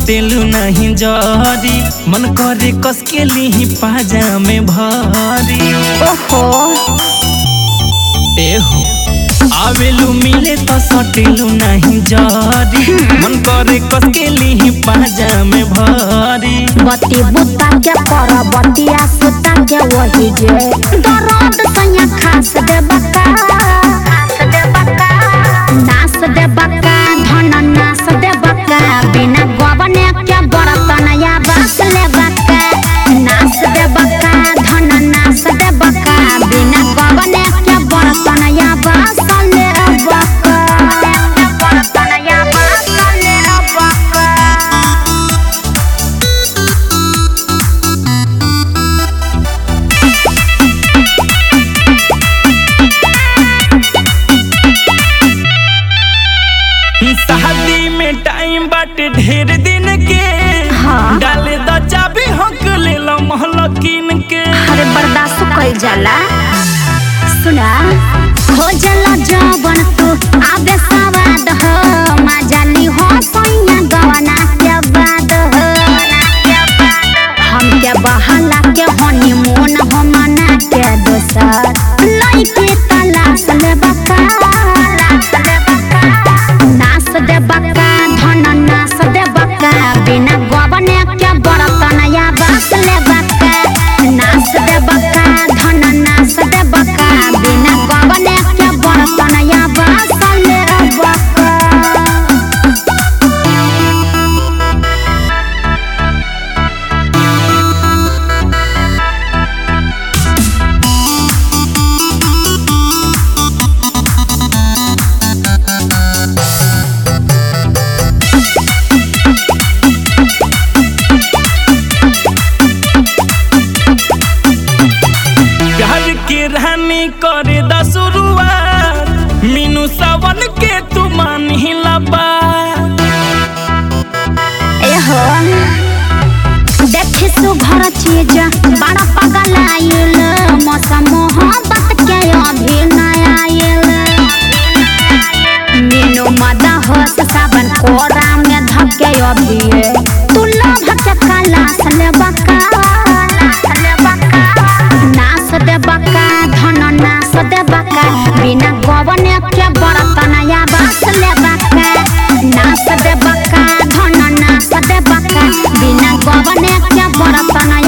सटेलू नहीं जरी मन करे कस के ली पाजा में भरी ओहो एहो आवेलू मिले तो सटेलू नहीं जरी मन करे कस के ली पाजा में भरी बत्ती बुता के पर बतिया सुता के वही जे दर्द सैया खास दे बका खास दे बका नास दे बका धन नास दे बका बिना गबने के बर्तन या बास ले बका नास दे बका धन नास दे बका बिना गबने के बर्तन या बास ले बका बर्तन या बास ले बका शादी में टाइम बाटे ढेर दिन के हाँ। डाले द चाबी हक ले लो महलकिन के अरे बर्दाश्त कइल जाला सुना हो जाला जवन तू आबे सवाद हो मजाली हो सैया गवना के बाद हो हम के बहाला के हनीमून हो मना के दोसर लइके तलाश ले बका नास दे बका धन नास दे बका बिना गबने के बर्तन या बास ले बका नास दे बका धन नास दे बका बिना गबने के बर्तन या बास ले बका प्यार के रानी करे द शुरुआत मीनू सावन के तू मान ही लबा एहो देखी सुघर चीज बड़ा पगल आयल मौसम मोहब्बत के अभी नया आयल मीनू मदा हो सावन कोरा में धके अभी तू लोभ के कलास ले बका नास दे बका धन नास दे बका बिना गवने के बर्तन या बास ले बका नास दे बका धन नास दे बका बिना गवने के बर्तन